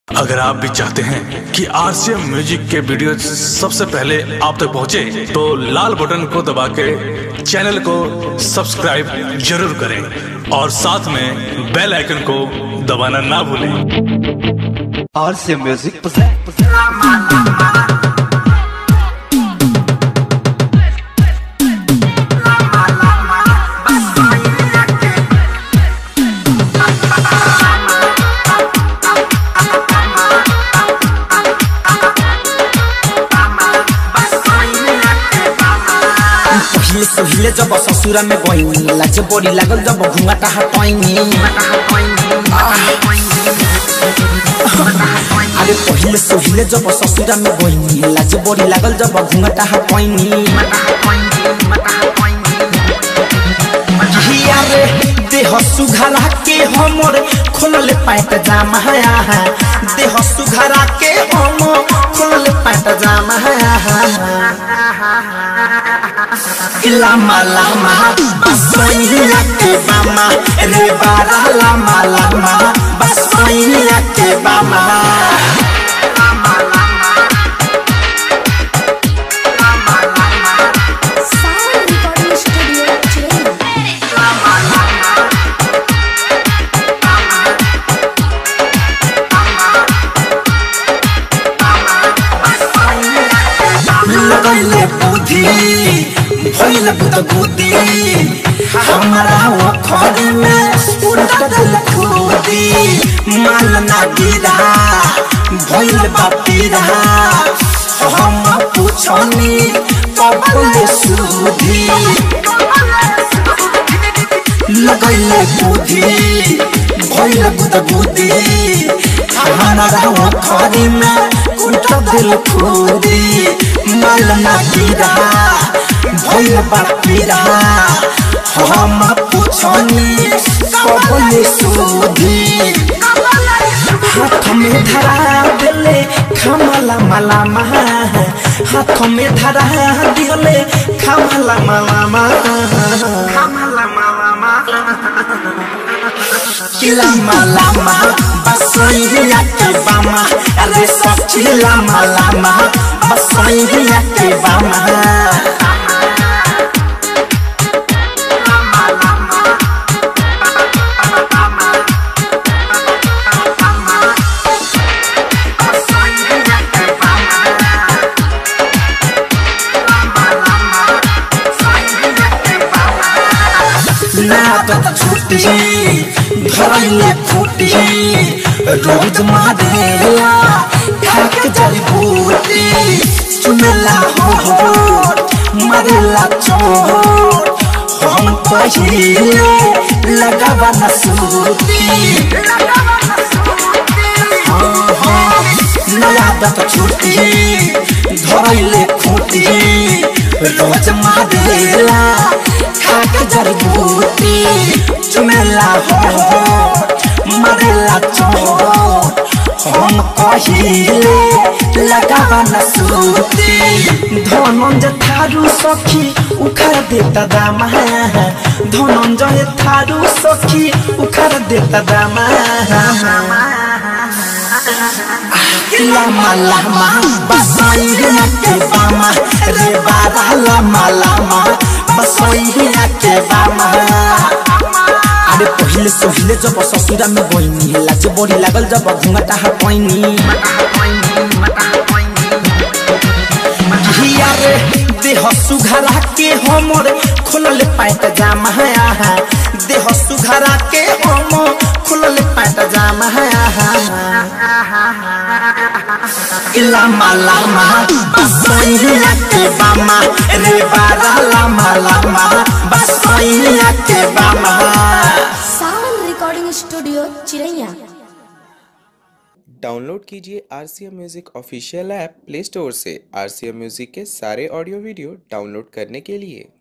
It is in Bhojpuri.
अगर आप भी चाहते हैं कि आरसीएम म्यूजिक के वीडियो सबसे पहले आप तक पहुंचे, तो लाल बटन को दबा के चैनल को सब्सक्राइब जरूर करें और साथ में बेल आइकन को दबाना ना भूलें और से म्यूजिक पसंद पहिले सोहिले जब ससुरा में गइनी लाज बड़ी लागल जब घुंघाटा हटैनी अरे पहिले सोहिले जब ससुरा में गइनी लाज बड़ी लागल जब घुंघाटा हटैनी हिया रे देह सुघरा के हमर खोलले पैंट जामा है देह सुघरा के हम खोलले पैंट जामा है lama lama basainya ke bama re bara lama lama basainya ke bama Sound Recording Studio Chennai. लगैले बुद्धि भइल बुत बुद्धि हमारा वो खड़ी में उल्टा दिल खुदी माल ना गिरा भइल बापीरा हम पूछनी कबल सुधी लगैले बुद्धि भइल बुत बुद्धि हमारा वो खड़ी में उल्टा दिल खुदी माल ना गिरा भइल बापीरा हम पूछनी कबल सुधी हाथ में धरा दिले खमला मला महा हाथ में धरा दिले खमला मला महा lama lama basainya ke bama ale sachi lama lama basainya ke bama ना तो छुट्टी धरैले फुटी रोज मारेला खाक जड़ी बूटी चुनला हो हो मरेला चोट हम पहिले लगावा न सूती नया दत छुट्टी धरैले फुटी रोज मारेला खाक जड़ी बूटी चुमेला हो मरेला चोट हम कहिले लगावा न सूती धनंजय थारू सखी उखाड़ देता दामा धनंजय थारू सखी उखाड़ देता दामा lama lama basainya ke bama re bara lama lama basainya ke bama अरे पहिले सोहिले जब ससुरा में गइनी लाज बड़ी लागल जब घुंघटा हटैनी हिया रे देह सुघरा के हमर खोलले पैंट जामा है देह सुघरा के हम खोलले पैंट जामा है lama lama basainya ke bama re bara lama lama basainya ke bama Sound Recording Studio Chiraiya. Download कीजिए R C M music official app play store से आर सी एम म्यूज़िक के सारे ऑडियो वीडियो डाउनलोड करने के लिए